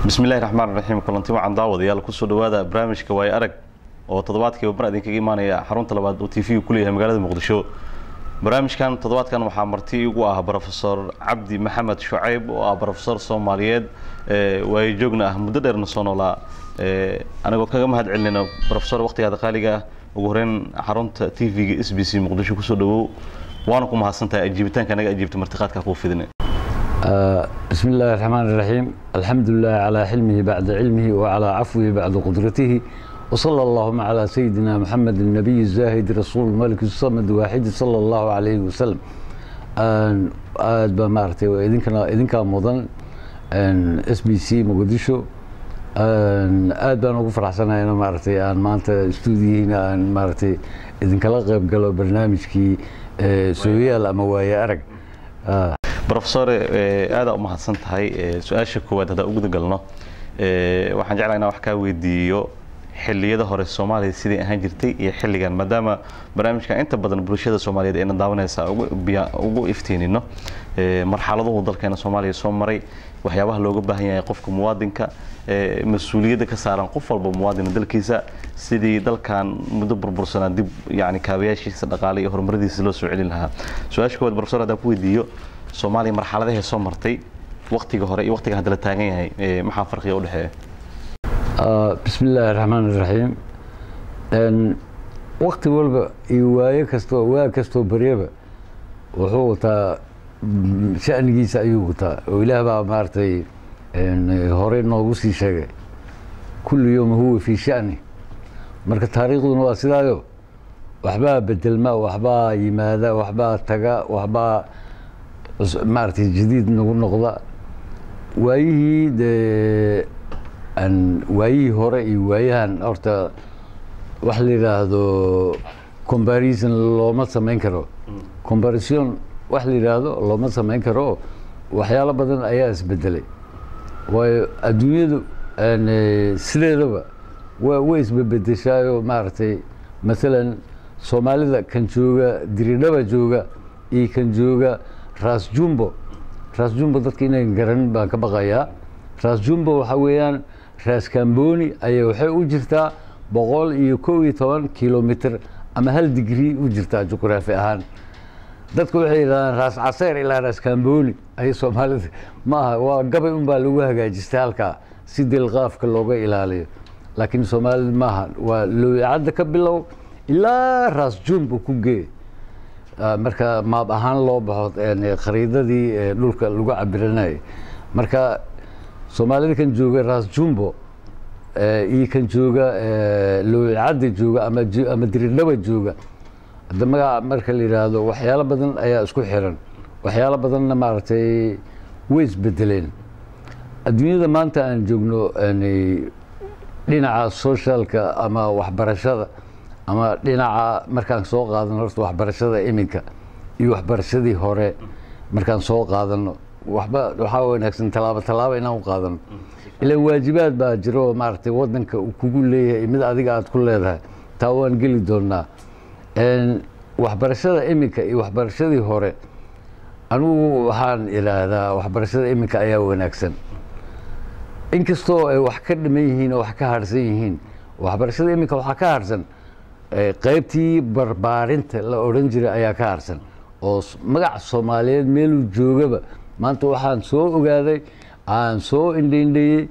bismillahi raxmaan raxiim kulanti wacan daawadayaal kusoo dhawaada barnaamijka waay arag oo toddobaadkiiba mar idinkaga imaanaya xarunta labaad oo t v ku leeyahay magaalada muqdisho barnaamijkan toddobaadkan waxaa marti igu ah brofesor cabdi maxamed shucayb oo ah brofesor soomaaliyeed waayo joogna ah muddo dheerna soo noolaa anigoo kaga mahad celinayna brofesor waqtigaada qaaliga ah ugu horeyn xarunta t v-ga s b c muqdisho kusoo dhawow waana ku mahadsantahay ajiibitaanka naga ajiibta martiqaadka kuu fidine بسم الله الرحمن الرحيم الحمد لله على حلمه بعد علمه وعلى عفوه بعد قدرته وصلى اللهم على سيدنا محمد النبي الزاهد رسول الملك الصمد واحد صلى الله عليه وسلم aad baa maaragtay idinkana idinkaa mudan s b c muqdisho aad baan ugu faraxsanahay in maaragtay aan maanta stuudiyihiina aan maaragtay idinkala qayb galo barnaamijkii sooyaal ama waaye arag brofesore aadaa u mahadsan tahay su-aasha koowaad haddaan u guda galno waxaan jeclaa inaan wax kaa weydiiyo xilliyada hore soomaaliya sidai ahaan jirtay iyo xilligan maadaama barnaamijkan inta badan bulshada soomaaliyeed ayna daawanaysa ugu iftiinino marxaladuhu dalkeena soomaaliya soo maray waxyaabaha looga baahan yahay qofka muwaadinka mas-uuliyadda ka saaran qof walba muwaadina dalkiisa sidii dalkan muddo burbursanaa dib yani kaabayaashiisa dhaqaale iyo horumaradiisa loo soo celin lahaa su-aasha koowaad brofesor haddaan ku weydiiyo soomaaliya marxaladahee soo martay waktiga hore iyo waktiga hadda la taagan yahay maxaa farqiga udhexeeya bismi illaahi raxmaan iraxiim wakti walba iyo waayo kastoo waa kastoo baryaba wuxuu wataa shanigiisa ayuu wataa oo ilaah baa maaragtay hore noogu sii sheegay kulli yowma huwa fii shani marka taariikhduna waa sidaayo waxbaa bedelma waxbaa yimaada waxbaa taga waxbaa maaragtay jadiid nagu noqda waayihii dee waayihii hore iyo waayahan horta wax la yidhaahdo comparison looma samayn karo comparison wax la yidhaahdo looma samayn karo waxyaalo badan ayaa isbedelay waayo adduunyadu sideedaba wa way isbebedeshaayo maaragtay maalan soomaalida kan jooga diridhaba jooga iyo kan jooga ras jumbo ras jumbo dadka inayn garanin baan ka baqayaa ras jumbo waxaa weeyaan ras camboni ayaa waxay u jirtaa boqol iyo kow iyo toban kilomitr ama hal digrii u jirtaa juqraafi ahaan dadku waxay yidhahdaan ras caseer ilaa ras camboni ay soomaalida ma aha waa gabay un baa lagu hagaajistay halkaa si dilqaafka looga ilaaliyo laakiin soomaalida maaha waa looyacadda ka bilow ilaa ras jumbo ku gee marka maab ahaan loo baxo khariidadii dhulka lagu cabiranayay marka soomaalida kan jooga ras jumbo iyo kan jooga looyacadda jooga ama diridhaba jooga hadda magaca marka la yidhaahdo waxyaalo badan ayaa isku xiran waxyaalo badanna maaragtay way isbedeleen adduunyada maanta aan joogno dhinaca socialka ama waxbarashada ama dhinaca markaan soo qaadano horta waxbarashada iminka iyo waxbarashadii hore markaan soo qaadano waxba waxaa wanaagsan tallaabo tallaabo inaan u qaadano ilaan waajibaad baa jiro oo maaragtay waddanka uu kugu leeyahay mid adiga aada ku leedahay taa waan geli doonaa waxbarashada iminka iyo waxbarashadii hore anigu waxaan idhaahdaa waxbarashada iminka ayaa wanaagsan inkastoo ay wax ka dhiman yihiin oo wax ka harsan yihiin waxbarashada iminka waxaa ka harsan qaybtii barbaarinta la odhan jiray ayaa ka harsan oo magaca soomaaliyeed meeluu joogaba maanta waxaan soo ogaaday aan soo indhaindhayey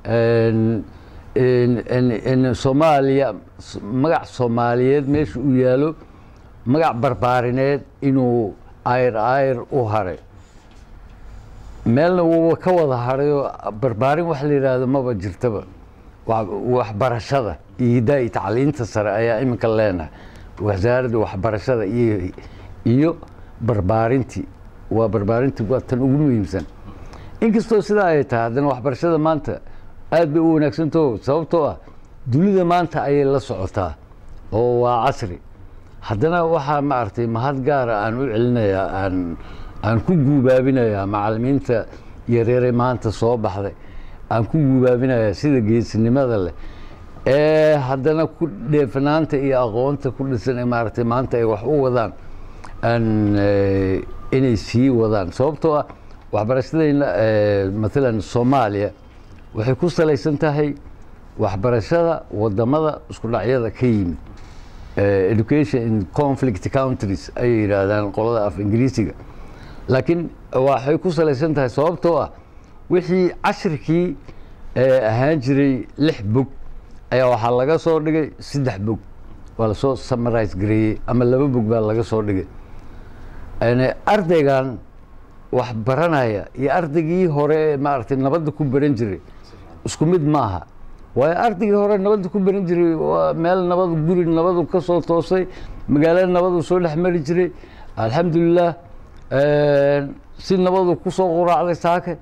soomaaliya magac soomaaliyeed meesha uu yaalo magac barbaarineed inuu ayr ayr u haray meelna wuuba ka wada harayoo barbaarin wax la yidhaahdo maba jirtaba waxbarashada iyo hidaa iyo tacliinta sare ayaa iminka leenahay wasaaradda waxbarashada iyo iyo barbaarintii waa barbaarintii waa tan ugu muhiimsan inkastoo sidaa ay tahay haddana waxbarashada maanta aad bay u wanaagsantaho sababtoo ah dunida maanta ayay la socotaa oo waa casri haddana waxaa maaragtay mahad gaara aan u celinayaa aan aan ku guubaabinayaa macalimiinta yareere maanta soo baxday aan ku guubaabinayaa sida geesinimada leh ee haddana ku dheefnaanta iyo aqoonta ku dhisan ee maaragtay maanta ay wax u wadaan aan inay sii wadaan sababtoo ah waxbarashadayna maalan soomaaliya waxay ku salaysan tahay waxbarashada wadamada isku dhacyada ka yimid education in conflict countries ayay yidhaahdaan qolada af ingiriisiga laakiin waxay ku salaysan tahay sababtoo ah wixii cashirkii ahaan jiray lix bog ayaa waxaa laga soo dhigay saddex bog waa lasoo summarise gareeyey ama laba bog baa laga soo dhigay ardaygan wax baranaya iyo ardaygii hore maaragtay nabadda ku baran jiray isku mid maaha waayo ardaygii hore nabadda ku baran jiray waa meel nabad guri nabadu ka soo toosay magaalo nabadu soo dhex mari jiray alxamdulilah si nabadu ku soo quraacday saake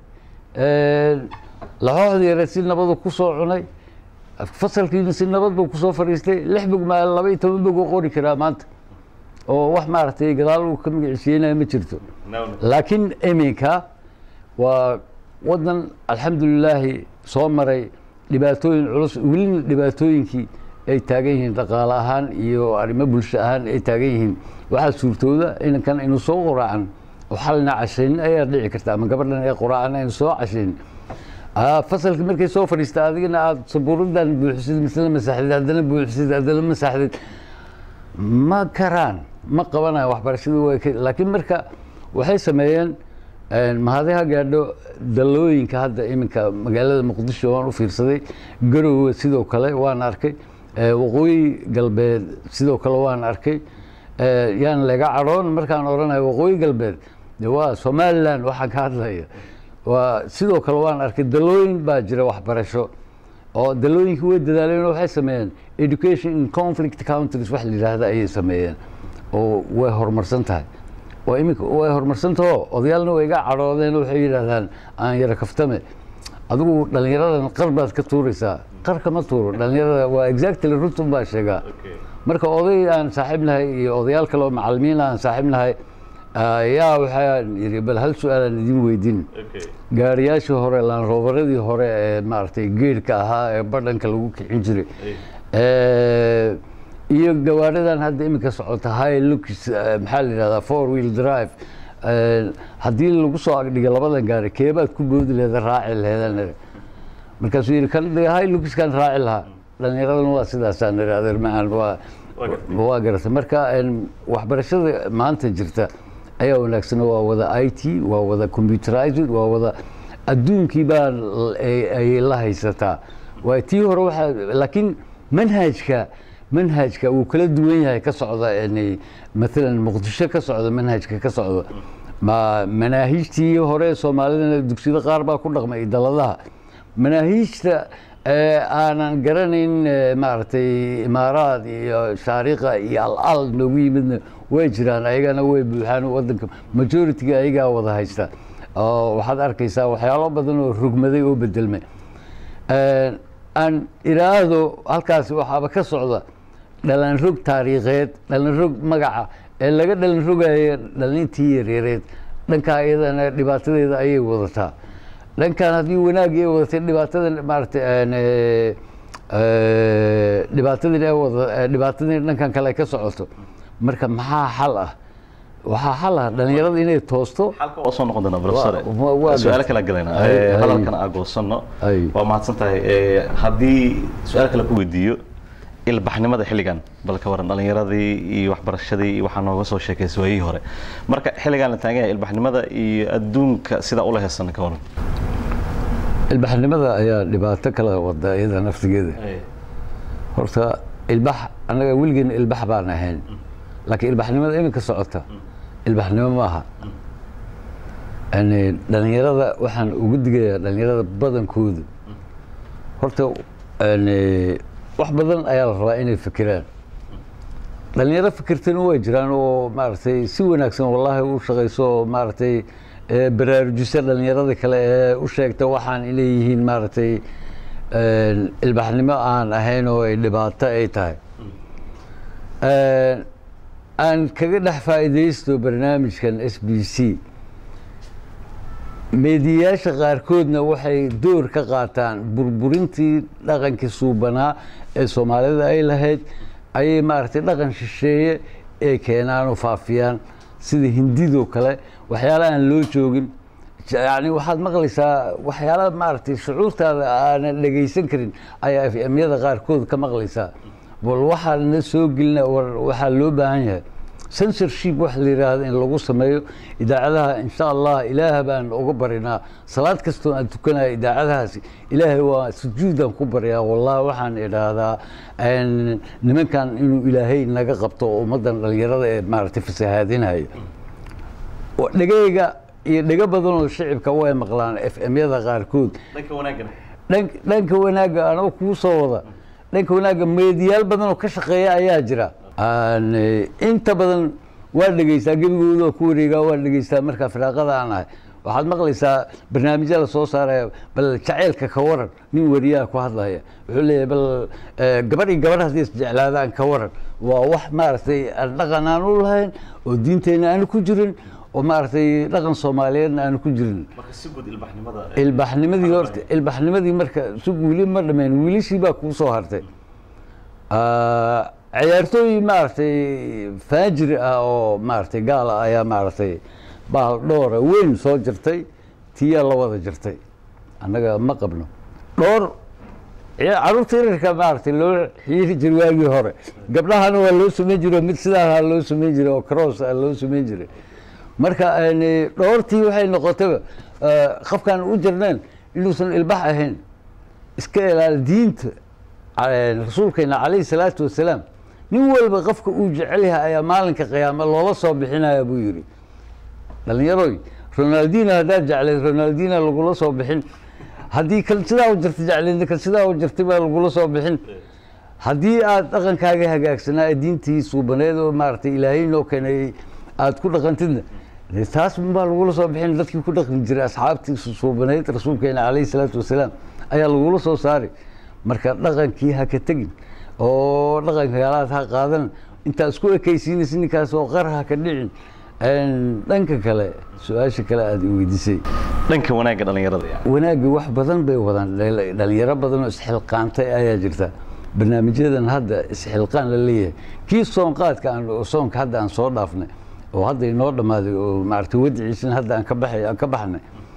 laxooxda yare si nabadu ku soo cunay fasalkiina si nabad buu kusoo fadhiistay lix bog maa laba iyo toban bog oo qori karaa maanta oo wax maaragtay gadaal uu ka magiciisiinaya ma jirto laakiin iminka waa wadan alxamdulilaahi soo maray dhibaatooyin culus welina dhibaatooyinkii ay taagan yihiin dhaqaale ahaan iyo arrimo bulsho ahaan ay taagan yihiin waxaa suurtooda inankan aynu soo qoraacan oo xalina cashaynin ayaa dhici karta ama gabadhan ay qoraacan aynu soo cashaynin fasalka markay soo fadhiista adigana aada sabuuradan buuxisid misla masaxdid haddana buuxisid haddana masaxdid ma karaan ma qabanayo waxbarashadii way laakiin marka waxay sameeyeen mahadiha gaadho dalooyinka hadda iminka magaalada muqdisho waan u fiirsaday garowe sidoo kale waan arkay waqooyi galbeed sidoo kale waan arkay yaan laga cadhoon markaan odhanayo waqooyi galbeed de waa somalilan waxaan ka hadlaya waa sidoo kale waan arkay dalooyin baa jira waxbarasho oo dalooyinkii way dadaaleen waxay sameeyeen education in conflict countries wax la yidhaahda ayay sameeyeen oo way horumarsan tahay oo iminka way horumarsan taho odayaalna way iga cadhoodeen waxay yidhaahdaan aan yara kaftame adigu dhallinyaradan qar baad ka tuuraysaa qar kama tuuro dhallinyarada waa exactly runtun baa sheegaa marka oday aan saaxiib nahay iyo odayaal kale oo macalimiin aan saaxiib nahay yaa waxaan yidhi bal hal su-aalaan idin weydiin gaariyaashii hore laanroobaradii hore ee maaragtay geedhka ahaa ee badhanka lagu kicin jiray iyo gawaaridan hadda iminka socota high looks maxaa la yidhahdaa four wheel drive haddii lagu soo agdhiga labadan gaari keebaad ku boodi leeda raaci lehedan markaasuu yidhi kan high lookskan raaci lahaa dhallinyaradana waa sidaasaan niri adeer macaan waa waa garatay marka waxbarashada maanta jirta ayaa wanaagsan waa wada i t waa wada computerized waa wada adduunkii baa ay la haysataa waa tii hore waxaa laakiin manhajka manhajka wuu kala duwan yahay ka socda maalan muqdisho ka socda manhajka ka socda ma manaahiijtii hore soomaalidana dugsiyada qaar baa ku dhaqmay daladaha manaahiijta aanan garanayn maaragtay imaaraad iyo shaariqa iyo al-al noogu yimidna way jiraan ayagana way buuxaan wadanka majority-ga ayagaa wada haysta oo waxaad arkaysaa waxyaalo badan oo rogmaday oo bedelmay aan iraahdo halkaas waxaaba ka socda dhalanrog taariikheed dhalanrog magaca ee laga dhalanrogayo dhalintii yareereed dhankaa iyadana dhibaatadeeda ayay wadataa dhankan haddii wanaagii ay wadatay dhibaatada maaragtay dhibaatadin ay wada dhibaatadin dhankan kale ay ka socoto marka maxaa xal ah waxaa xal ah dhalinyarada inay toosto halka waa soo noqon doonaa professor Waa- waa su-aalo gartay. kala galayna Ay, ay. hadalkan aa goosanno Ay. waa mahadsan tahay Eh, haddii su-aal kale ku weydiiyo ilbaxnimada xilligan bal ka waran dhalinyaradii iyo waxbarashadii iyo waxaa nooga soo sheekaysay waayihii hore marka xilligan la taagan yahay ilbaxnimada iyo adduunka sidaa ula heesan ka waran ilbaxnimada ayaa dhibaato kala wada iyada naftigeeda horta ilbax annaga weligeena ilbax baan ahayn laakiin ilbaxnimada iminka socota ilbaxnimo maaha yani dhalinyarada waxaan ugu digayaa dhalinyarada badankoodu horta yani wax badan ayaa la rabaa inay fikiraan dhalinyaro fikirtana way jiraan oo maaragtay si wanaagsan wallaahi u shaqayso oo maaragtay ee baraarujisa dhalinyarada kale ee u sheegta waxaan inay yihiin maaragtay een, ilbaxnimo aan ahayn oo ay dhibaato ay tahay Een, aan kaga dhex faa'iidaysto barnaamijkan s b c meediyayaasha qaarkoodna waxay door ka qaataan burburintii dhaqankii suubanaa ee soomaalida ay lahayd ayay maaragtay dhaqan shisheeye ee keenaan oo faafiyaan sida hindidoo kale waxyaala aan loo joogin yani waxaad maqlaysaa waxyaala maaragtay shucuurtaada aanan dhegaysan karin ayaa fmyada qaarkood ka maqlaysaa bal waxaana soo gelina war waxaa loo baahan yahay censorship wax la yidhaahdo in lagu sameeyo idaacadaha insha allah ilaah baan uga barinaa salaad kastoo aan tukanaya idaacadahaasi ilaahay waa sujuudaan ku baryaa wallahi waxaan idhaahdaa nimankan inuu ilaahay naga qabto ummaddan dhalinyarada ee maaragtay fasahaadinaya dhegeyga iyo dhego badan oo shicibka way maqlaan f m-yada qaarkood dhanka wanaagana dhan- dhanka wanaagga anoo kuu soo wada dhanka wanaagga meediyaal badan oo ka shaqeeya ayaa jira Aan, eh, inta badan waa dhegeystaa gebigooda oo ku wareegaa waa dhegeystaa markaa firaaqada aan ahay waxaad maqlaysaa barnaamijya la soo saaraya bal jaceylka ka waran nin wariyaha ku hadlaya wuxuu leeyahay bal eh, gabadh iyo gabadh haddii isjeclaadaan ka waran waa wax maaragtay aan dhaqan aan u lahayn oo diinteenna aanu ku jirin oo maaragtay dhaqan soomaaliyeedna aanu ku jirin marka si guud ilbaxnimada ilbaxnimadii horta ilbaxnimadii marka sug wili ma dhameen wiilashii baa kuu soo hartay Ah, ciyaartooy maaragtay faajir ah oo maaragtay gaal ah ayaa maaragtay bahal dhoora weyn soo jirtay tiyaa la wada jirtay annaga ma qabno dhoor ciya- carruurta yararka maaragtay loo xiiri jiray waagii hore gabdhahana waa loo samayn jiray oo mid sidaaha loo samayn jiray oo cross ah loo samayn jiray marka yani dhoortii waxay noqotayba eh, qofkaan u jirneen inuusan ilbax ahayn iska ilaali diinta eh, rasuulkeena calayhi salaatu wasalaam nin walba qofka uu jecel yahay ayaa maalinka qiyaame loola soo bixinaya buu yidhi dhalinyaroy ronaldino haddaad jeclayd ronaldino lagula soo bixin haddii kan sidaa u jirta jeclaydna kan sidaa u jirtay baa lagula soo bixin haddii aad dhaqankaaga hagaagsanaa ee diintii suubaneed oo maaragtay ilaahay noo keenay aad ku dhaqantidna dee taas baa lagula soo bixin dadkii ku dhaqmi jiray asxaabtii suubaneyd rasuulkeena calayhi salaatu wasalaam ayaa lagula soo saari marka dhaqankii ha ka tegin oo dhaqanka yaalaad ha qaadan intaa isku ekaysiinaysa ninkaas oo qar ha ka dhicin Een, dhanka kale su-aasha kale aada i weydiisay dhanka wanaagga dhalinyarada yani wanaagga wax badan bay wadaan dhal- dhalinyaro badan oo isxilqaantay ayaa jirta barnaamijyadan hadda isxilqaan la leeyahay kii soonqaadka aan oo soonka hadda aan soo dhaafnay oo hadda inoo dhammaaday oo maaragtay wadiciisana hadda aan ka baxay aan ka baxnay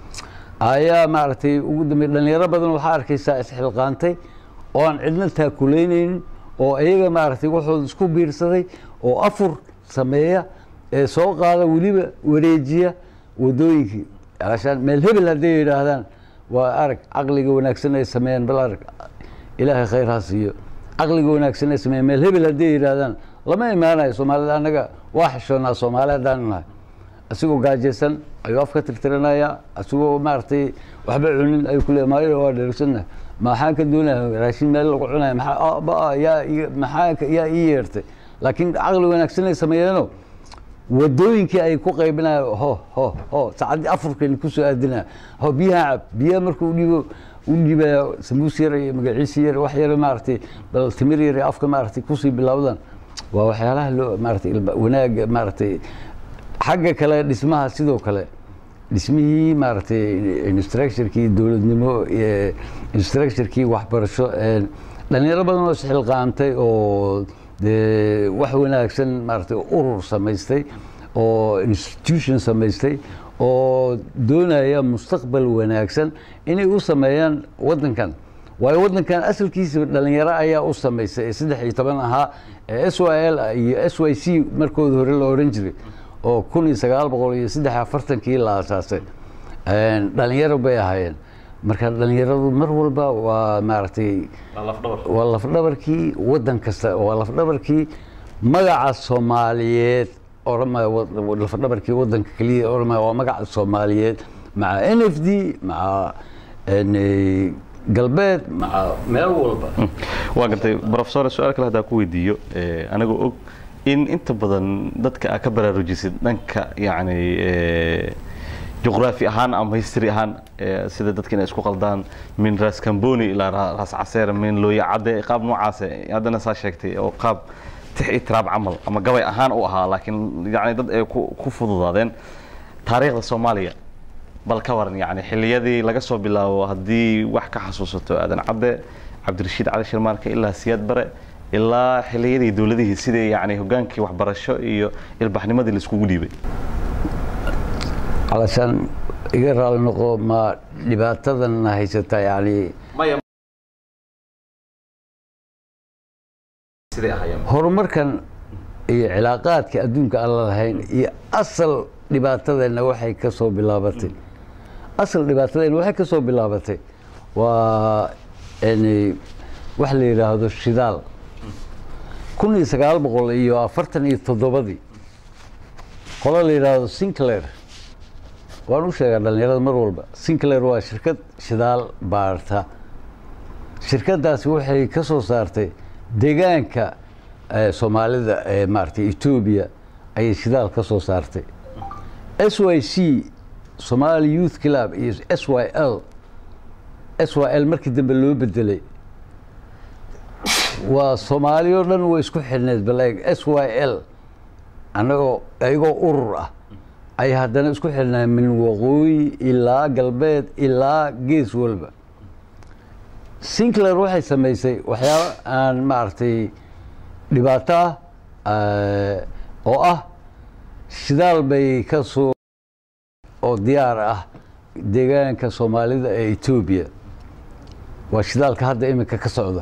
ayaa maaragtay ugu dambeey dhalinyaro badan waxaa arkaysaa isxilqaantay oo aan cidna taakuleynaynin oo iyaga maaragtay waxooda isku biirsaday oo afur sameeya ee soo qaada weliba wareejiya wadooyinkii alashaan meel hebel hadday yidhaahdaan waa arag caqliga wanaagsan ay sameeyaan bal arag ilaahay khayr ha siiyo caqliga wanaagsan ay sameeyaan meel hebel hadday yidhaahdaan lama imaanayo soomaalida annaga waa xishoonaa soomaali haddaan nahay asigoo gaajaysan ayuu afka tirtiranaya asigoo maaragtay waxba cunin ayuu ku leeyahay maayo waa dheregsanna maxaan ka doonaya raashin meel lagu cunaya maxaa ah, ba- yaa ii- maxaa ka- yaa ii yeertay laakiin caqli wanaagsan ay sameeyeeno wadooyinkii ay ku qaybinaya ho ho ho saacaddii afurkayna kusoo aadinaya ho biyaha cab biyaha markuu dhibo u dhibaya samuus yar iyo magaciisi yar wax yar maaragtay bal timir yar iyo afka maaragtay kusii bilowdaan waa waxyaalaha loo maaragtay ilba- wanaaga maaragtay xagga kale dhismaha sidoo kale dhismihii maaragtay instructurkii dowladnimo iyo instructurkii waxbarasho ee dhalinyaro badan oo isxilqaantay oo dee wax wanaagsan maaragtay urur samaystay oo institution samaystay oo doonaya mustaqbal wanaagsan inay u sameeyaan waddankan waayo waddankan asalkiisa dhalinyaro ayaa u samaysay ee saddex iyo toban ahaa ee s y l iyo s y c markooda hore la odhan jiray oo kun iyo sagaal boqol iyo saddex iyo afartankii la aasaasay Een, dhalinyaro bay ahaayeen marka dhalinyaradu mar walba waa maaragtay waa lafdhabar waa lafdhabarkii waddan kasta waa lafdhabarkii magaca soomaaliyeed oramaya lafdhabarkii waddanka keliya oramaya waa magaca soomaaliyeed maca n f d maca een, galbeed maca meel walba waa gartay profesor su-aal kale haddaan ku weydiiyo eh, anigoo og in inta badan dadka aad ka baraarujisid dhanka yacni eh, juqraafi ahaan ama history ahaan eh, sida dadka inay isku qaldaan min ras camboni ilaa Ra- ras caseer min looya cadde qaab noocaase haddana saa sheegtay oo qaab tix iyo tiraab camal ama gabay ahaan u ahaa laakiin yacni dad ay ku ku fududaadeen taariikhda soomaaliya bal ka waran yani xilliyadii laga soo bilaabo haddii wax ka xasuusato aadan cadde cabdirashiid cali shirmaarka ilaa siyaad bare ilaa xilliyadii dowladihii sidii yani hogaankii waxbarasho iyo ilbaxnimadii la iskugu dhiibay علشان iga raali noqo ma dhibaatadan haysata yani horumarkan iyo cilaaqaadka adduunka aan la lahayn iyo asal dhibaatadeenna waxay ka soo bilaabatay asal dhibaatadeenna waxay ka soo bilaabatay waa yani wax la yidhaahdo shidaal kun iyo sagaal boqol iyo afartan iyo toddobadii qolo la yidhaahdo sinclair waan u sheegaa dhalinyarada mar walba sinclair waa shirkad shidaal baarta shirkaddaasi waxay ka soo saartay deegaanka soomaalida ee maaragtay etoobiya ayay shidaal ka soo saartay s y c somali youth club iyo s y l s y l markii dambe loo bedelay waa soomaali oo dhan way isku xidhneed baleeg s y l annagoo iyagoo urur ah ay haddana isku xidhnaa min waqooyi ilaa galbeed ilaa gees walba sinclair waxay samaysay waxyaaba aan maaragtay dhibaato ah oo ah shidaal bay ka soo oo diyaar ah deegaanka soomaalida ee etoobiya waa shidaalka hadda iminka ka socda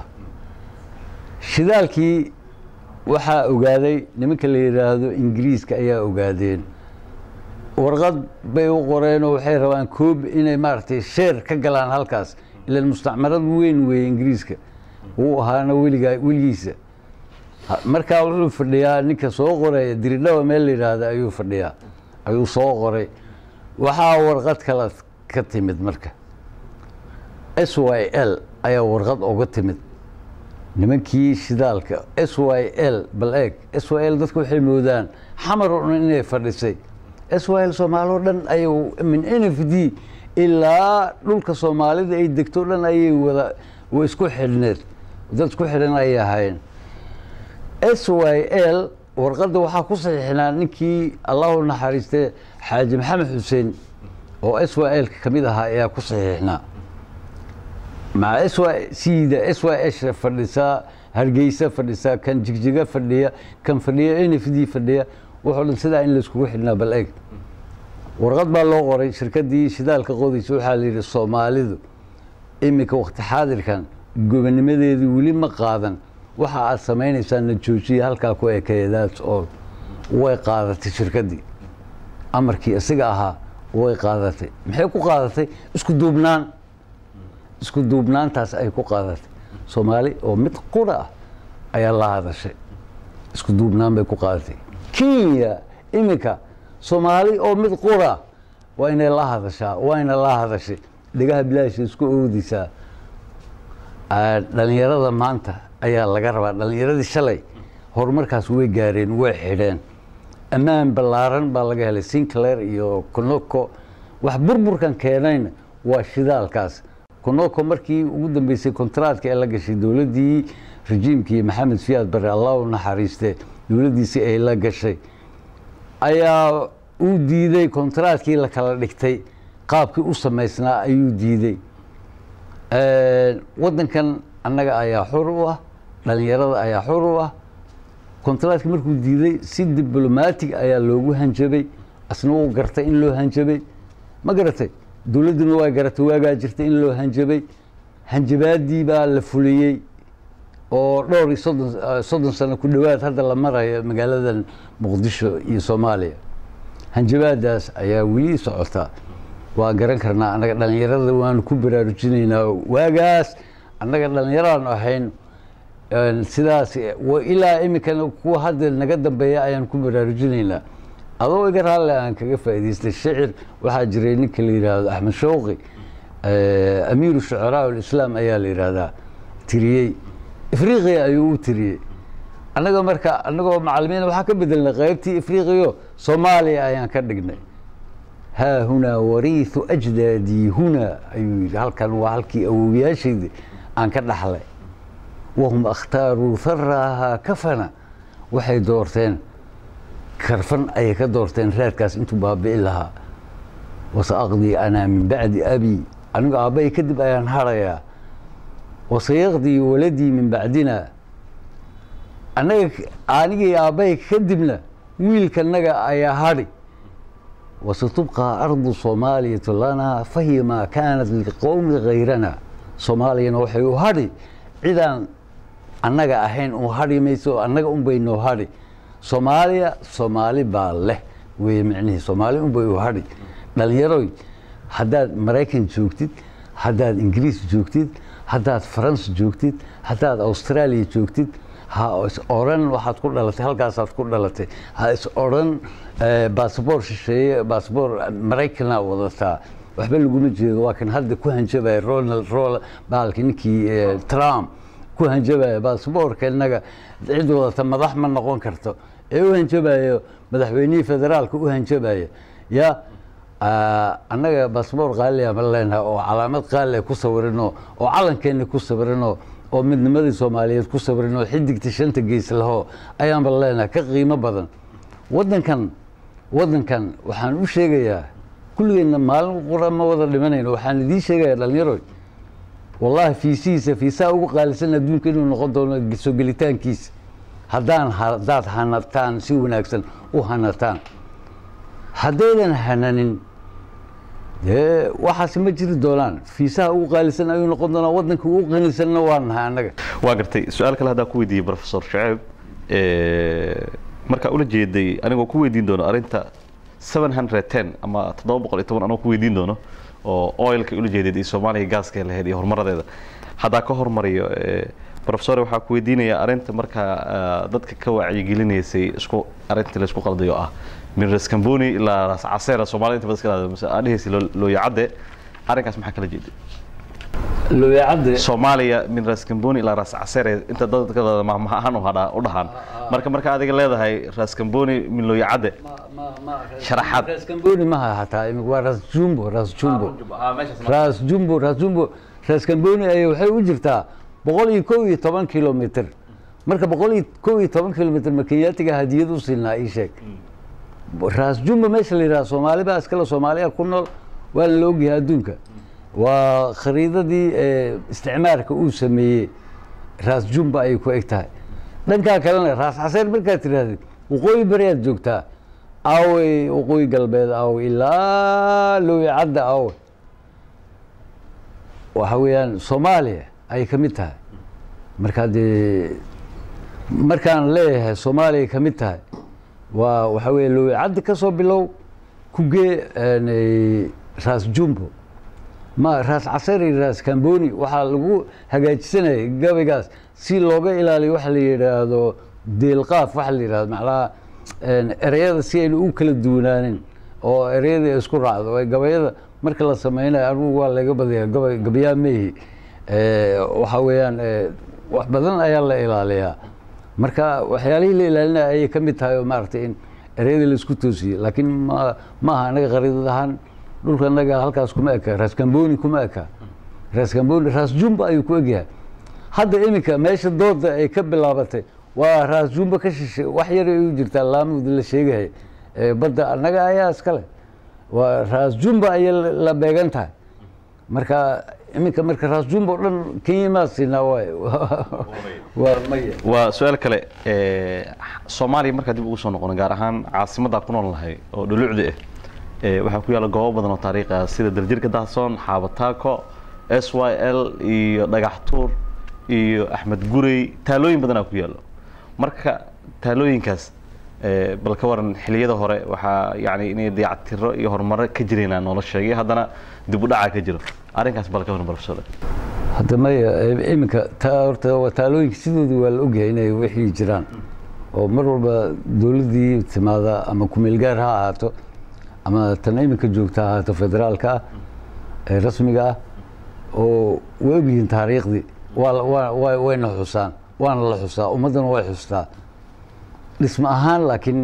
shidaalkii waxaa ogaaday nimanka la yidhaahdo ingiriiska ayaa ogaadeen warqad bay u qoreen oo waxay rabaan koob inay maaragtay sheer ka galaan halkaas ilan mustacmarad weyn weeye ingiriiska wuu ahaana weligaa weligiisa markaa wuxuu fadhiyaa ninka soo qoraya diridhaba meel la yidhaahda ayuu fadhiyaa ayuu soo qoray waxaa warqad kale ka timid marka s y l ayaa warqad oga timid nimankii shidaalka s y l bal eeg s y l dadku waxay moodaan xamar oo dhan inay fadhisay s y l soomaali o dhan ay min n f d ilaa dhulka soomaalida ay degto dhan ayay wada wa isku xidhneed dad isku xidhan ayay ahaayeen s y l warqadda waxaa ku saxiixnaa ninkii allahu naxariiste xaaji maxamed xuseen oo s y l ka mid ahaa ayaa ku saxiixnaa maca s y cda s y s fadhisaa hargeysa fadhisaa kan jigjiga fadhiya kan fadhiya n f d fadhiya wuxuu dhan sidaa in laiskugu xidhnaa bal eeg warqad baa loo qoray shirkaddii shidaalka qodaysa waxaa la yidhi soomaalidu iminka wakti xaadirkan gobonimadeedii weli ma qaadan waxa aad samaynaysaana joojiya halkaa ku ekeedaas oo way qaadatay shirkaddii amarkii isaga ahaa way qaadatay maxay ku qaadatay isku duubnaan isku duubnaantaas ay ku qaadatay soomaali oo mid qura ah ayaa la hadashay isku duubnaan bay ku qaadatay kenya iminka soomaali oo mid qura waa inay la hadashaa waa ina la hadashay dhegaha bilaasha isku oodaysaa dhalinyarada maanta ayaa laga rabaa dhalinyaradii shalay horumarkaas way gaareen way xidheen ammaan ballaaran baa laga helay sinclair iyo conoko wax burburkan keenayna waa shidaalkaas conoko markii ugu dambeysay kontraadka ee la gashay dowladdii rajiimkii maxamed fiyaad bare allah u naxariiste dowladdiisii ay la gashay ayaa uu diiday kontraadkii la kala dhigtay qaabkii u samaysnaa ayuu diiday waddankan annaga ayaa xur u ah dhalinyarada ayaa xur u ah kontraadkii markuu diiday si diblomatig ayaa loogu hanjabay asna uu gartay in loo hanjabay ma garatay dowladduna waa garatay waagaa jirtay in loo hanjabay hanjabaadii baa la fuliyey oo dhowr iyo soddon soddon sano ku dhowaad hadda la marayo magaaladan muqdisho iyo soomaaliya hanjabaadaas ayaa weli socotaa waa garan karnaa annaga dhalinyarada waanu ku baraarujinaynaa waagaas annaga dhalinyaraanu ahayn sidaas ilaa iminkana kuwa hadda naga dambeeya ayaan ku baraarujinaynaa adoo iga raalle aan kaga faa'idaystay shicir waxaa jiray ninka la yidhaahdo axmed shawqi amiiru shucaraa ulislaam ayaa la yidhaahdaa tiriyey ifriqiya ayuu u tiriyey annaga marka annagoo macalimiin waxaa ka bedelnay qaybtii ifriqiyo soomaaliya ayaan ka dhignay haa hunaa wariihu ajdaadii hunaa ayuu yidhi halkan waa halkii awowyaashayda aan ka dhaxlay wahum akhtaaruu haraahaa kafana waxay doorteen karfan ayay ka doorteen reerkaas intuu baabi'i lahaa wasa aqdii anaa min bacdi abi anigu aabbahay kadib ayaan harayaa wasayaqdii waladii min bacdina annaga anigii aabbahay kadibna wiilkanaga ayaa hadhi wasatubqaa ardu soomaaliyatu lanaa fahiya maa kaanat liqowmi kayrana soomaaliyana waxay u hadhi cidaan annaga ahayn u hadhi mayso annaga unbay noo hadhi soomaaliya soomaali baa leh wey micnihii soomaali unbay u hadhi dhalinyaroy haddaad maraykan joogtid haddaad ingiriis joogtid haddaad faransa joogtid haddaad austraaliya joogtid ha is odhan waxaad ku dhalatay halkaasaad ku dhalatay ha is odhan basaboor shisheeye basaboor maraykanaa wadataa waxba laguma jeedo waa kan hadda ku hanjabaya ronald rol baalki ninkii trump ku hanjabaya basaboorka innaga cid wadata madax ma noqon karto ee u hanjabayo madaxweynihii federaalka u hanjabaya ya annaga basaboor qaaliya ma leenahay oo calaamad qaaliya ku sawirano oo calankeena ku sawirano oo midnimadii soomaaliyeed ku sawirano xidigta shanta gees laho ayaanba leenahay ka qiimo badan wadankan wadankan waxaan u sheegayaa kulligeenna maalin qura ma wada dhimanayno waxaan idiin sheegayaa dhalinyaroy wallaahi fiisihiisa fiisaha ugu qaalisan adduunka inuu noqon doono soo gelitaankiisa haddaan haddaad hanataan si wanaagsan u hanataan haddaydan hananin dee waxaasi ma jiri doonaan fiisaha ugu qaalisan ayuu noqon doonaa waddanka ugu qanisanna waa nahay annaga waa gartay su-aal kale haddaan ku weydiiyey professor shaceeb markaa ula jeeday anigoo ku weydiin doono arrinta seven hundred ten ama toddoba boqol iyo toban anoo ku weydiin doono oo oilka ula jeedeed iyo soomaaliya gaaska lahayd iyo horumaradeeda haddaa ka hormariyo professor waxaa ku weydiinaya arrinta markaa dadka ka wacyigelinaysay isku arrinta la isku qaldayo ah min ras camboni ilaa ras caseera soomaalida inta badan iska dhahdo mise aad dhehaysa looyacadde arrinkaas maxaa kala jeeday looyacadde soomaaliya min ras camboni ilaa ras caseere inta dadka mahmaha ahaan u dhahaan marka marka adiga leedahay ras camboni min looyacadde sharaxaad ras camboni maha hataa waa ras jumbo ras jumbo ras jumbo ras jumbo ras camboni ay waxay u jirtaa boqol iyo kow iyo toban kilomitr marka boqol iyo kow iyo toban kilomitr ma kenyaatiga hadiyad u siinaa ii sheeg ras jumbo meesha la yidhaha soomaali baa iskale soomaaliya ku nool waana la ogyahay adduunka waa khariidadii isticmaarka uu sameeyey ras jumbo ayay ku eg tahay dhankaa kalena ras caseer markaad tirahdid waqooyi bariyaad joogtaa aawey waqooyi galbeed aawe ilaa lowicadda aawe waxa weeyaan soomaaliya ayay ka mid tahay markaa dee markaan leeyahay soomaaliya ka mid tahay waa waxa weeye lowicadda ka soo bilow kugee ras jumbo ma ras caseer iyo ras camboni waxaa lagu hagaajisanayay gabaygaas si looga ilaaliyo waxa la yidhaahdo deelqaaf waxa la yidhahdo macnaha ereyada si aynu u kala duwanaanin oo ereyada ay isku raacdo gabayada marka la sameynayo anigu waa laga badaya gaba gabayaa mehi waxa weeyaan wax badan ayaa la ilaaliyaa marka waxyaalihii la ilaalinaya ayay ka mid tahay oo maaragtay in ereyada la isku toosiyo laakiin ma maaha anaga qariidad ahaan dhulka anaga halkaas kuma eka ras camboni kuma eka ras camboni ras jumbo ayuu ku egyahay hadda iminka meesha dooda ay ka bilaabatay waa ras jumbo ka shishay wax yar ay u jirtaa laamud la sheegaya badda annaga ayaa iskale waa ras jumbo ayay la beegan tahay marka iminka marka ras jumbo dhan kenyamaa siinaa waay waa maya waa su-aal kale soomaaliya markaa dib ugu soo noqono gaar ahaan caasimaddaa ku nool nahay oo dhulucda ah waxaa ku yaalla goobo badan oo taariikhi ah sida daljirka dahsoon xaabataako s y l iyo dhagax tuur iyo axmed gurey taalooyin badanaa ku yaallo marka taalooyinkaas bal ka waran xiliyada hore waxaa yani inay dayactiro iyo horumaro ka jireenaa noola sheegay haddana dib u dhacaa ka jiro arrinkaas bal ka waran barfsada hadda maya iminka taa horta waa taalooyinka sidooda waa la ogyahay inay wixii jiraan oo mar walba dowladdii timaada ama kumeelgaar ha ahaato ama tan iminka joogta ha ahaato federaalka ah ee rasmiga ah oo way ogyihiin taariikhdii waa waa wayna xusaan waana la xusaa ummaddana way xustaa dhismo ahaan laakiin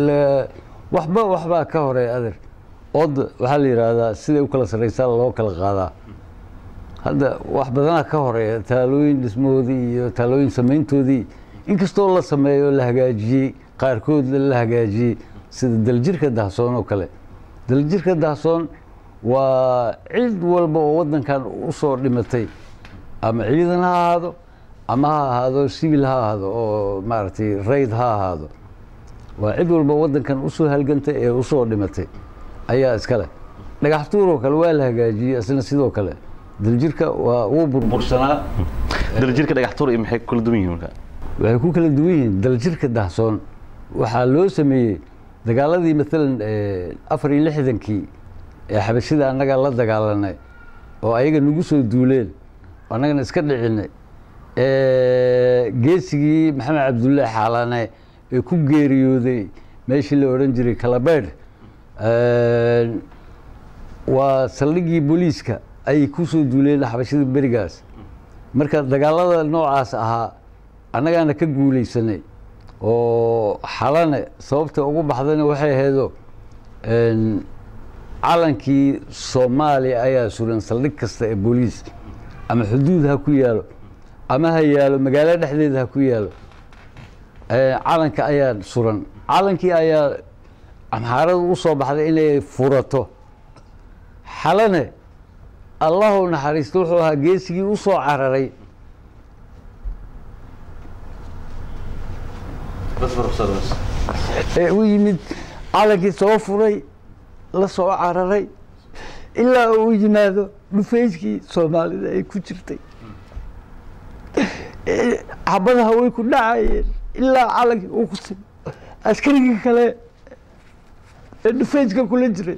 waxba waxbaa ka horeeya adeer oodda waxaa la yidhaahdaa siday u kala sarraysaa loo kala qaadaa hadda wax badanaa ka horeeya taalooyin dhismahoodii iyo taalooyin samayntoodii inkastoo la sameeyo la hagaajiyey qaarkood la hagaajiyey sida daljirka dahsoon oo kale daljirka dahsoon waa cid walba oo waddankan usoo dhimatay ama ciidan ha ahaado ama ha ahaado sibil ha ahaado oo maaragtay rayd ha ahaado waa cid walba waddankan usoo halgantay ee usoo dhimatay ayaa iska leh dhagax tuur oo kale waa la hagaajiyey isna sidoo kale daljirka waa wuu burbursanaa daljirka dhagax tuur iyo maxay kula duwan yihiin marka waxay ku kala duwan yihiin daljirka dahsoon waxaa loo sameeyey dagaaladii maalan afar iyo lixdankii ee xabashida annaga la dagaalanay oo ayaga nagu soo duuleen oo annagana iska dhicinay geesigii maxamed cabdulle xaalane ee ku geeriyooday meeshii la odhan jiray kalabeydh waa saldhigii booliiska ayay ku soo duuleen xabashida berigaas marka dagaalada noocaas ahaa annagaana ka guulaysanay oo xalane sababta ugu baxdayna waxay ahaydo calankii soomaaliya ayaa suran saldhig kasta ee booliis ama xuduud ha ku yaalo ama ha yaalo magaalo dhexdeeda ha ku yaalo calanka ayaa suran calankii ayaa amxaaradu u soo baxday inay furato xalane allahu naxariisto wuxuu ahaa geesigii u soo cararay ee u yimid calankii soo furay la soo cararay ilaa uu yimaado dhufayskii soomaalida ay ku jirtay xabadaha way ku dhacayeen ilaa calankii uu ku simo askarigii kale ee dhufayska kula jiray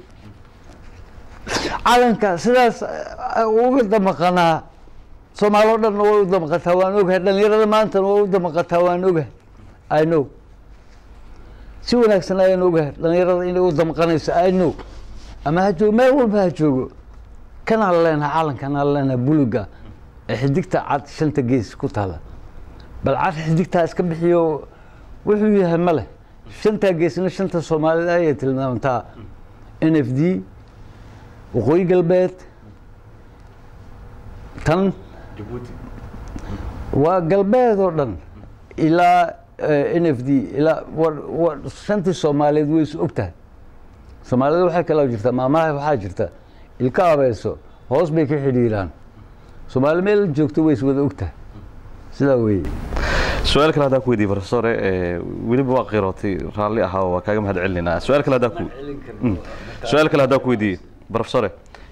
calanka sidaas uga damaqanaa soomaaloo dhanna way u damaqataa waan ogahay dhalinyarada maantana way u damaqataa waan ogahay i know si wanaagsan ayaan ogahay dhalinyarada inay u damqanayso i know ama ha joogo meel walba ha joogo kanaan leenaha calankanaan leenaha buluga ee xidigta cad shanta gees ku taala bal cad xidigtaa iska bixiyo wuxuu yahay ma leh shantaa geesna shanta soomaalida ayay tilmaamtaa n f d waqooyi galbeed tan waa galbeed oo dhan ilaa n f d ilaa shantii soomaaliyeed way is og tahay soomaalida waxay kaloo jirtaa maamaha waxaa jirta ilka abeeso hoos bay ka xidhiiraan soomaali meel joogto way is wada og tahay sidaa weeye su-aal kale haddaan ku weydiye profesore weliba waa qirootay raalli ahaa waa kaaga mahad celinaa su-aal kale haddaan ku su-aal kale haddaan ku weydiiye profesore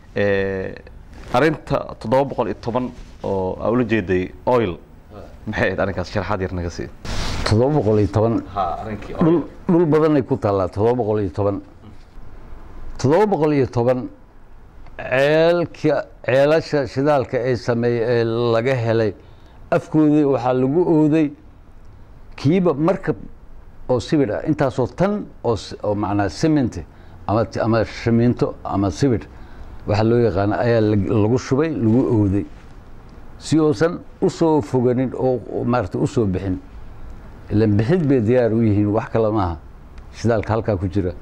arrinta toddoba boqol iyo toban oo aa ula jeeday oil maxay ahayd arrinkaas sharaxaad yar naga sii toddoba boqol iyo toban dhul dhul badanay ku taallaa toddoba boqol iyo toban toddoba boqol iyo toban ceelka ceelasha shidaalka ee sameeye ee laga helay afkoodii waxaa lagu ooday kiiba markab oo sibir ah intaasoo tan oo oo macnaa cement ama ama shamiinto ama sibir waxaa loo yaqaana ayaa lagu shubay lagu ooday si uusan usoo foganin oo maarata usoo bixin ilan bixid bay diyaar u yihiin wax kale maaha shidaalka halkaa ku jira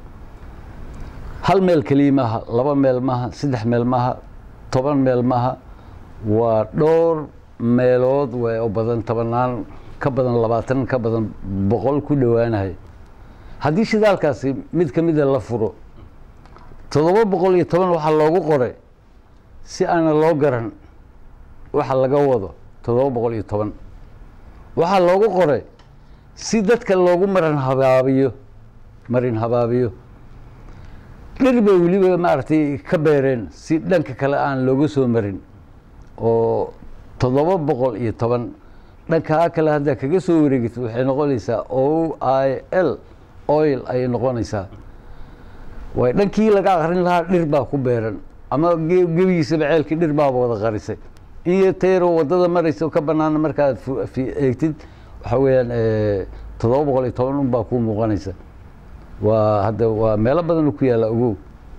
hal meel keliya maaha laba meel maaha saddex meel maaha toban meel maaha waa dhowr meelood way oo badan tobanaan ka badan labaatan ka badan boqol ku dhowaanahay haddii shidaalkaasi mid ka mida la furo toddoba boqol iyo toban waxaa loogu qoray si aana loo garan waxa laga wado toddoba boqol iyo toban waxaa loogu qoray si dadka loogu maran habaabiyo marin habaabiyo dhir bay weliba maaragtay ka beereen si dhanka kale aan looga soo marin oo toddoba boqol iyo toban dhankaa kale haddaa kaga soo wareegito waxay noqonaysaa o i l oil ayay noqonaysaa waay dhankii laga akrin lahaa dhir baa ku beeran ama gebigiisaba ceelkii dhir baaba wada qarisay in iyo tayro waddada maraysa oo ka banaana markaad eegtid waxaa weeyaan toddoba boqol iyo toban un baa kuu muuqanaysa waa hadda waa meelo badan ku yaalla ogow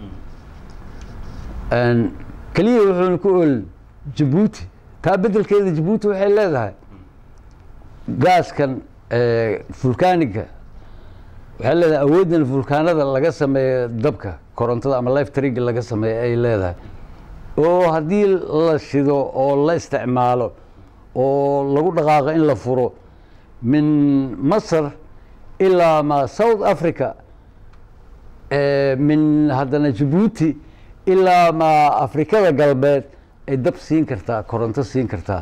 keliya wuxuuna ku oolin jabuuti taa beddelkeeda jabuuti waxay leedahay gaaskan fulkaaniga waxay leedahay awooddan fulkaanada laga sameeyo dabka korontada ama life triga laga sameeyo ay leedahay oo haddii la shido oo la isticmaalo oo lagu dhaqaaqo in la furo min masar ilaa ma south africa min haddana jabuuti ilaa ma afrikada galbeed ay dab siin kartaa koronto siin kartaa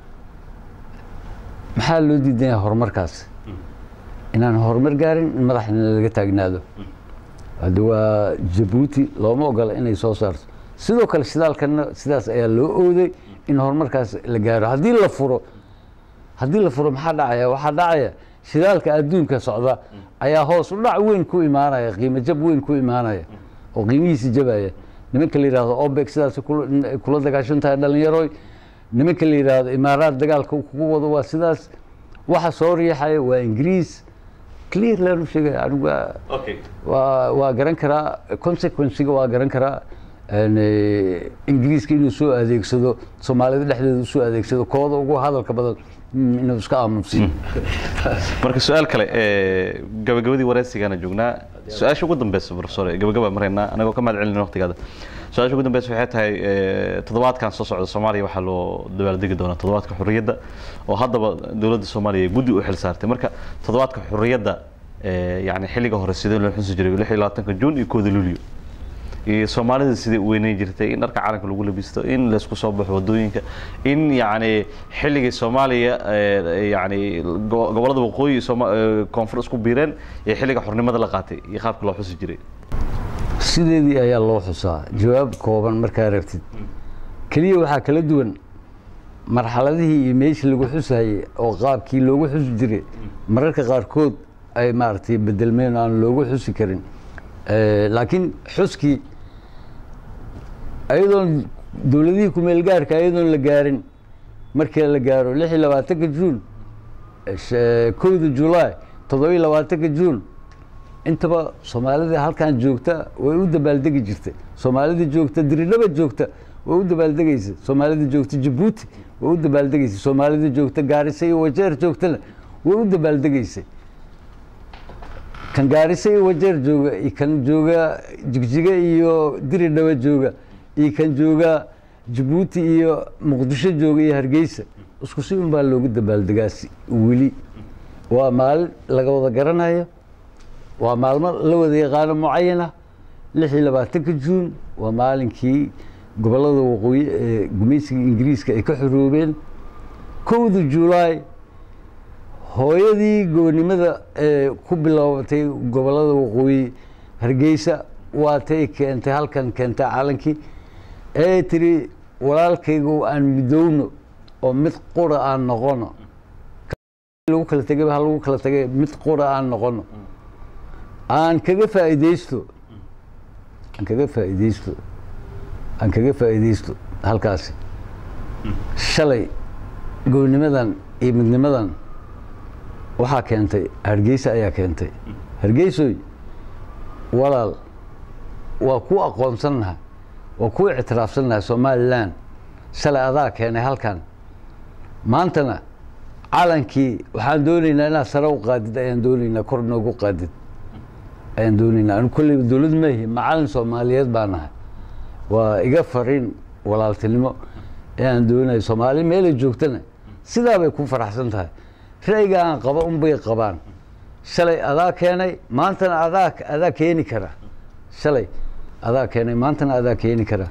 maxaa loo diidan yahay horumarkaas inaan horumar gaarin in madaxna laga taagnaado hadda waa jabuuti looma ogola inay soo saarto sidoo kale shidaalkana sidaas ayaa loo ooday in horumarkaas la gaaro haddii la furo haddii la furo maxaa dhacaya waxaa dhacaya shidaalka adduunka socda ayaa hoos u dhac weyn ku imaanaya qiimo jab weyn ku imaanaya oo qiimihiisi jabaya nimanka la yidhahdo obek sidaas kula kula dagaashan tahay dhalinyaroy nimanka la yidhaahdo imaaraad dagaalka kugu wado waa sidaas waxa soo riixaya waa ingiriis clear laanu sheegaya anigu waa okay waa waa garan karaa consequencega waa garan karaa n ingiriiska inuu soo adeegsado soomaalida dhexdeeda usoo adeegsado kooda ugu hadalka badan mm, inuu iska aamusiyo marka su-aal kale ee, gabagabadii wareysigana joognaa su-aasha ugu dambeysa professor gabagaba maraynaa anagoo ka mahad celina waqtigaada su-aasha ugu dambeysa waxay tahay ee, toddobaadkan soo socda soomaaliya waxaa loo dabaaldegi doonaa toddobaadka xurriyadda oo haddaba dowladda soomaaliya guddi u xil saartay marka toddobaadka xurriyadda ee, yacni xilliga hore sidee loo xusi jiray lix iyo labaatanka juun iyo kooda luulyo iyo soomaalida sidai u weyneyn jirtay in dharka calanka lagu labisto in laysku soo baxo wadooyinka in yacni xilligii soomaaliya ee, yacni go- gobollada waqooyi Sooma- ee, koonfur isku biireen iyo xilliga xornimada la qaatay iyo qaabka loo xusi jiray sideedii ayaa loo xusaa jawaab kooban markaa rabtid keliya waxaa kala duwan marxaladihii iyo meeshii lagu xusayey oo qaabkii loogu xusi jiray mararka qaarkood ay maaragtay bedelmeen oo aan loogu xusi karin Eh, laakiin xuskii ayadoon dowladihii kumeel gaarka ayadoon la gaarin markii la gaaro lix iyo labaatanka juun sh- kowda julaay toddoba iyo labaatanka juun intaba soomaalida halkan joogta way u dabaaldegi jirtay soomaalida joogta diridhaba joogta way u dabaaldegaysa soomaalida joogta jabuuti way u dabaaldegaysa soomaalida joogta gaarisa iyo wajeer joogtana way u dabaaldegaysay kan gaarisa iyo wajeer jooga iyo kan jooga jigjiga iyo diridhaba jooga iyo kan jooga jabuuti iyo muqdisho jooga iyo hargeysa isku si un baa loogu dabaaldegaasi weli waa maalin laga wada garanayo waa maalmo la wada yaqaano mucayana lix iyo labaatanka juun waa maalinkii gobollada waqooyi ee gumaysiga ingiriiska ay ka xoroobeen kowda julaay hooyadii gobonimada ee ku bilaabatay gobollada waqooyi hargeysa waatay keentay halkan keentay calankii ee tiri walaalkaygu aan midowno oo mid qura aan noqono lagu kala tegay ha lagu kala tegay mid qura aan noqono aan kaga faa'iidaysto aan kaga faa'iidaysto aan kaga faa'iidaysto halkaasi shalay gobonimadan iyo midnimadan waxaa keentay hargeysa ayaa keentay hargeysoy walaal waa ku aqoonsannaha waa ku ictiraafsannaha somalilan shalay adaa keenay halkan maantana calankii waxaan doonaynaa inaad sare u qaadid ayaan doonaynaa kor noogu qaadid ayaan doonaynaa anu kolleyba dowlad maahi macalin soomaaliyeed baa nahay waa iga fariin walaaltinimo ayaan doonaya soomaali meelay joogtana sidaa bay ku faraxsan tahay ra'yiga aan qaba unbay qabaan shalay adaa keenay maantana adaa adaa keeni kara shalay adaa keenay maantana adaa keeni kara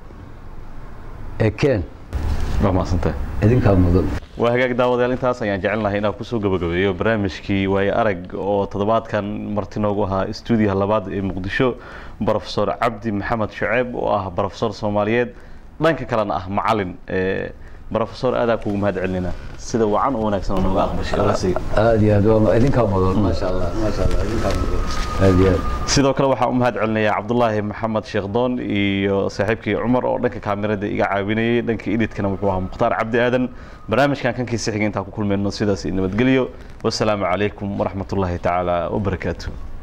ee keen waa mahadsantahay idinkaa mudan waa hagaag daawadayaal intaas ayaan jecelnahay inaan kusoo gabagabeeyo barnaamijkii waaye arag oo toddobaadkan marti noogu ahaa stuudiyaha labaad ee muqdisho brofesor cabdi maxamed shuceeb oo ah brofesor soomaaliyeed dhanka kalena ah macalin brofesor aadaa kugu mahad celinayna sida wacan oo wanaagsan oo nooga aqbashay waraysiga. aad iyo aad waa idinkaa mudan maasha allah maasha allah idinkaa mudan aad iyo aad sidoo kale waxaan u mahad celinayaa cabdulaahi maxamed sheekdoon iyo saaxiibkii cumar oo dhanka kaamirada iga caawinayay dhanka edhitkana wuxuu ahaa mukhtaar cabdi aadan barnaamijkan kankiisa xiga intaan ku kulmayno sidaas nabadgelyo wasalaamu calaykum waraxmatullaahi tacaala wabarakaatuh